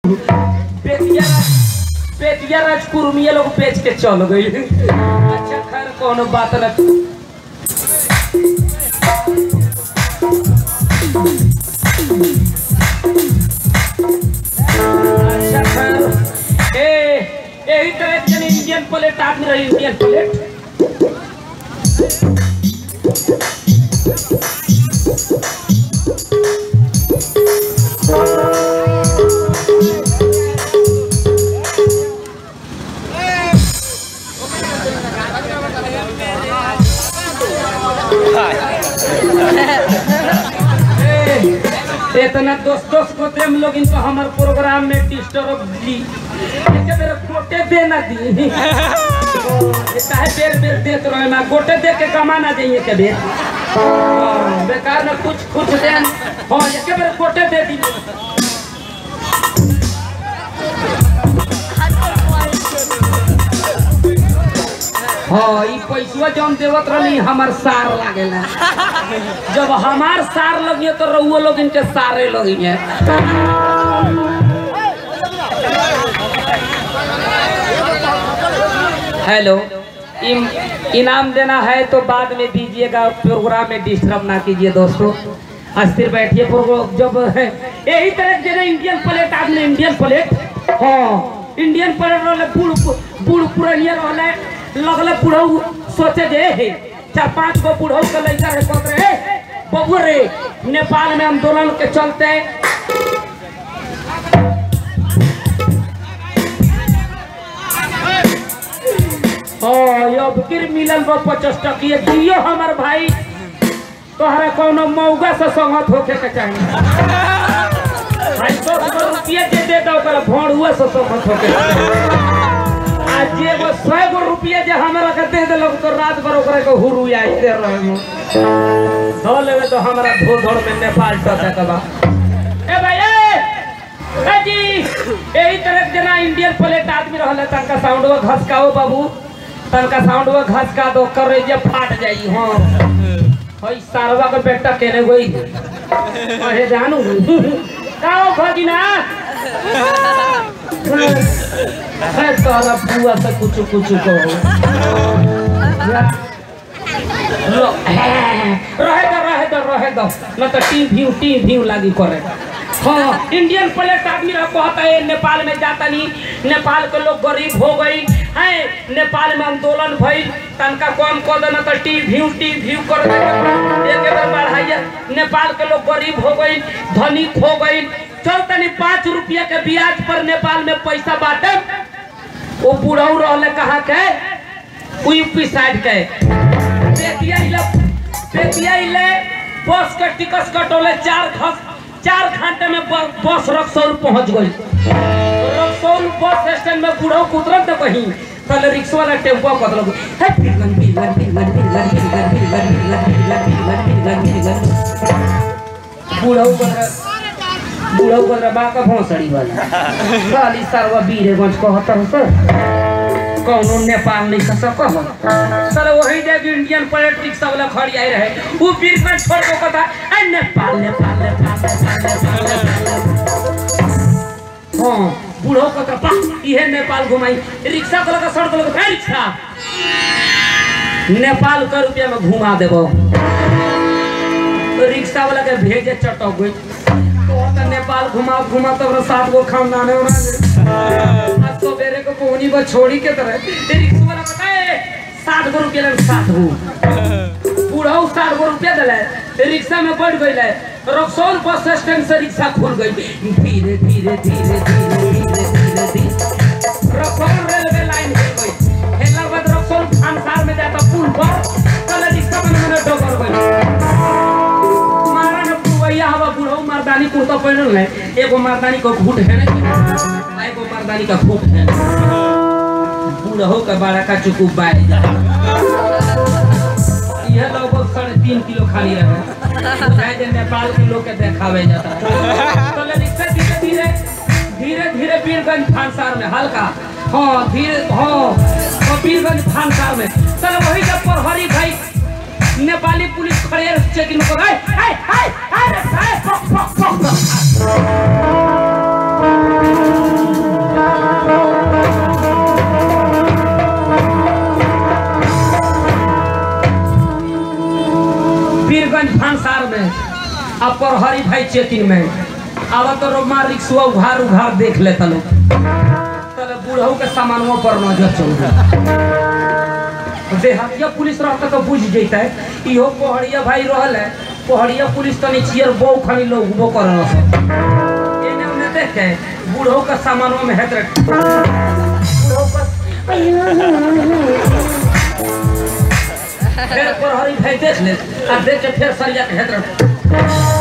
बेतिया राज- बेतिया राजकुर्मी ये लोग बेच के चल गई अच्छा खैर कोनो बात न अच्छा खैर ए यही तरह के इंडियन प्लेट आदमी रही इंडियन प्लेट ए, इतना दोस्त दोस्त को हम लोग इनको हमारे प्रोग्राम में डिस्टर्ब दी एके बेर गोटे दे ना दी ये काहे बेर बेर देत रहे ना गोटे दे के कमा ना जाइए के बेर हाँ, बेकार ना कुछ कुछ दे हाँ एके बेर गोटे दे दी हाँ ई पैसवा जौन देवत रहनी हमार सार लागेला जब हमार सार लगिए तो रउआ लोग इनके सारे लगिए हेलो इम, इनाम देना है तो बाद में दीजिएगा प्रोग्राम में डिस्टर्ब ना कीजिए दोस्तों अस्थिर बैठिए प्रोग्राम जब है यही तरह के जगह इंडियन प्लेट आपने इंडियन प्लेट हाँ इंडियन प्लेट रहले बूढ़ बूढ़ पुरानिया रहले लगले बुढ़ऊ सोचे जे हे चार पांच गो बुढ़ऊ के लड़का है कहत रहे "हे, बबुआ रे नेपाल में आंदोलन के चलते हाँ ये अब फिर मिलल बा पचास टकिए दियो हमार भाई तोहरा कोनो मौगा से संगत होके के चाहिए भाई सौ सौ रुपये दे दे तो ओकरा भोंडुआ से संगत होके के चाही। आ जे वो सौ गो रुपये जे हमरा के दे देलक तो रात भर ओकरा के हुरु आई दे रहे हो धो लेवे तो हमरा धो धड़ में नेपाल टसे के बा ए भाई ए ए जी यही तरह के जना इंडियन प्लेट आदमी रहले तनका साउंडवा घसकाओ बाबू तनका साउंडवा घसका दो करे जे फाट जाई हां हई सारवा के बेटा केने गई अहे जानू काओ भगिना है तोरा बुआ से कुछ कुछ कहो लो, रहे दो रहे दो रहे दो न तो टी व्यू टी व्यू लागी करे हाँ इंडियन प्लेट आदमी रह कहता है नेपाल में जाता नहीं नेपाल के लोग गरीब हो गई है नेपाल में आंदोलन भइल तनका कम कर देना तो टी व्यू टी व्यू कर दे एक बार बढ़ाइए नेपाल के लोग गरीब हो गई धनिक हो गई चल तनी पाँच रुपया के ब्याज पर नेपाल में पैसा बांटे वो बुढ़ऊ रहले कहाँ के उ यूपी साइड के बेतिया इले बेतिया इले बस के टिकट कटोले चार घस चार घंटे में ब- बस रक्सौल पहुंच गई रक्सौल बस स्टैंड में बूढ़ो उतरल तो कहीं कल रिक्शा वाला टेम्पो कदल है पिरगन पिरगन पिरगन पिरगन पिरगन पिरगन पिरगन पिरगन पिरगन पिरगन पिरगन बूढ़ो कदर बूढ़ो कदर बा का भोसड़ी वाला खाली सरवा बीरेगंज कहतर सर कौनो नेपाल नहीं सक कह सर वही देख इंडियन पॉलिटिक्स सब लोग खड़ी आई रहे वो बीर में छोड़ को कथा ए नेपाल नेपाल नेपाल नेपाल नेपाल नेपाल हाँ बूढ़ो को तो पा इहे नेपाल घुमाई रिक्शा को लगा सड़क लगा है रिक्शा नेपाल का रुपया में घुमा देबो तो रिक्शा वाला के भेजे चटक गई तो तो नेपाल घुमा घुमा तो सात गो खानदान है उन्होंने आज तो बेरे को कोनी को छोड़ी के तरह ते रिक्शा वाला बताए सात गो रुपया लगे सात गो बूढ़ा सात गो रुपया दिला रिक्शा में बैठ गई है रक्सौल बस स्टैंड से रिक्शा खुल गई धीरे धीरे धीरे धीरे धीरे धीरे धीरे रक्सौल रेलवे लाइन खुल गई हेला के बाद रक्सौल खानसार में जाता पुल पर कल रिक्शा में मैंने डोकर गई मारा न पुवैया हवा बूढ़ा मर्दानी कुर्ता पहनल है एगो मर्दानी को घूट है ना एगो मर्दानी का घूट है बूढ़ो का बड़ा का चुकू बाय यह लगभग साढ़े तीन किलो खाली रहे बुझाए जे नेपाल के लोग के देखावे जाता तो ले रिक्शा धीरे धीरे धीरे धीरे वीरगंज फांसार में हल्का हाँ धीरे हाँ हाँ, वीरगंज फांसार में चलो वही जब प्रहरी भाई नेपाली पुलिस खड़े चेकिंग में हाय हाय हाय हाय हाय पक पक पक आ प्रहरी भाई चेकिन में अब तो रोमा रिक्शा उघार उघार देख लेता लोग तले बूढ़ऊ के सामानों पर नजर चल देहातिया पुलिस रहता तो बुझ जैता है इहो पहड़िया भाई रहल है पहड़िया पुलिस तनी चियर बो खाली लोग वो कर एने ओने देख के बूढ़ऊ के सामानों में हेत बूढ़ऊ का फिर प्रहरी भाई देख ले आ देख के फिर सरिया के हेत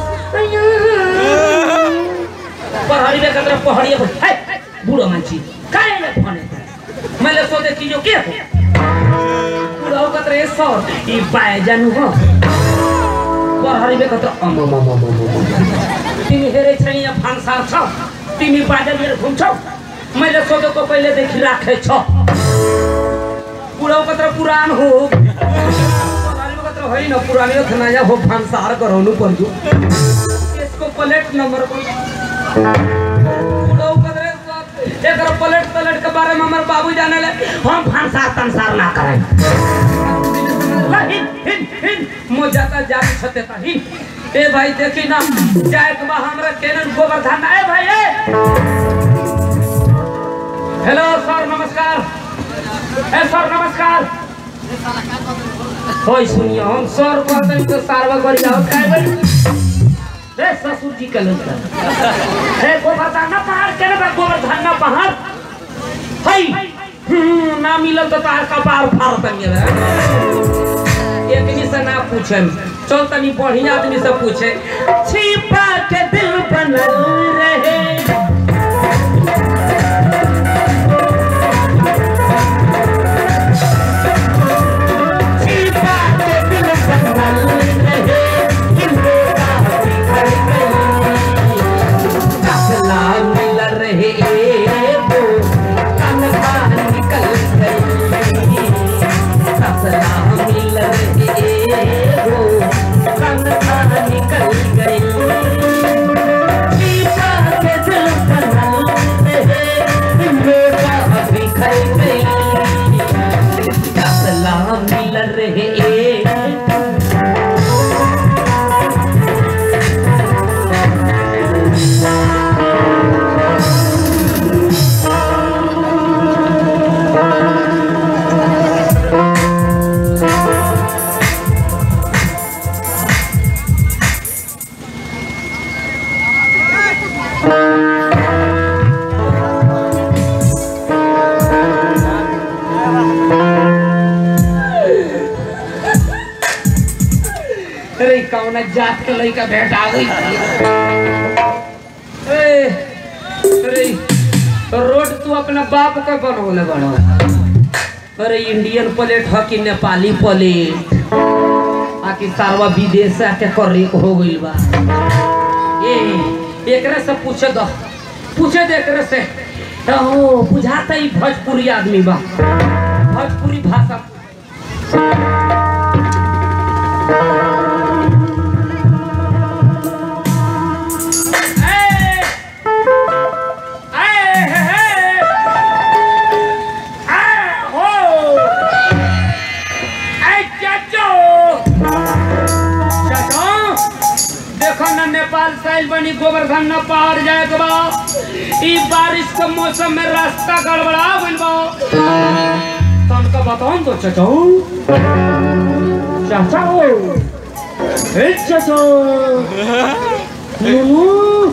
प्रहरी में कतरा पहड़िया पर हाय बूढ़ो मानची काहे ने फोने मैं ले सोचे कि जो के हो बूढ़ो कतरा ए सर ई पाए जानू हो प्रहरी में कतरा अम अम अम अम तिमी हेरे छैन या फांसार छ तिमी बाजा लिएर घुम्छौ मैले सोधेको पहिले देखि राखे छ बुढाउ कत्र पुरान हो पुरानो कत्र होइन पुरानो हो नयाँ हो भान्सार गराउनु पर्यो यसको प्लेट नम्बर बुढाउ कत्र एकर प्लेट प्लेट के बारे में हमारे बाबू जाने ले हम भान्सार तंसार ना करें हिन हिन हिन मो जाता जाती छते ता हिन ए भाई देखी ना जाए के बा हमरा केनन गोवर्धन ए भाई ए हेलो सर नमस्कार ए सर नमस्कार होय सुनिए हम सर कहते हैं तो सारवा कर जाओ काय भाई रे ससुर जी के लोग हे गोवर्धन पहाड़ केने बा गोवर्धन पहाड़ हई हम्म, ना मिलल तो तार का पार फाड़ तनिए एक से ना पूछे चल तनी बढ़िया आदमी से पूछे छिपा के दिल बनल रहे छिपा के दिल बनल रहे किंतु काफी कर गई कसला मिल रहे वो कनवा निकल गई कसला मिल रहे वो कनवा निकल गई छिपा के दिल बनल रहे किंतु काफी कर गई कसला मिल रहे अरे कौन जात के लड़का भेंट आ गई ए, अरे रोड तू अपना बाप का बनवले बनो अरे इंडियन प्लेट ह कि नेपाली प्लेट आकि सारवा विदेश से आके करे हो गइल बा ए एकरे से पूछे दो पूछे दे एकरे से ओ बुझाता ही भोजपुरी आदमी बा भोजपुरी भाषा ए, ए, हे, हे। आ, हो। ए, चाचो। चाचो, देखो ना नेपाल साइल बनी गोवर्धन न पहाड़ जाए के बा ई बारिश के मौसम में रास्ता गड़बड़ा गइल बा तनका बताओ तो चाचो चाचो ए चाचो नुनु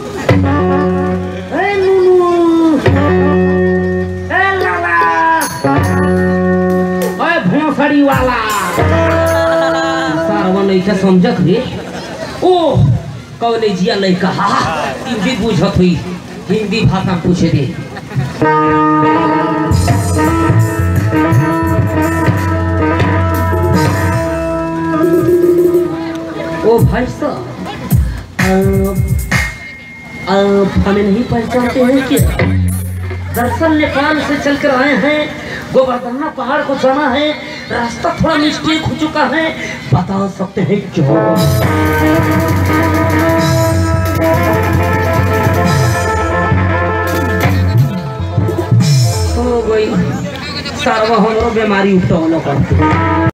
ए नुनु ए लाला ए भोसड़ी वाला सारवा लइका समझत रे ओ कॉलेजिया लइका हा हिंदी बुझत हुई हिंदी भाषा पूछे दे ओ भाई साहब आप हमें नहीं पहचानते हैं क्या दरअसल नेपाल से चल कर आए हैं गोवर्धना पहाड़ को जाना है रास्ता थोड़ा मिस्टेक हो चुका है बता सकते हैं क्यों हो गई सार्वभौम बीमारी उपटौन कर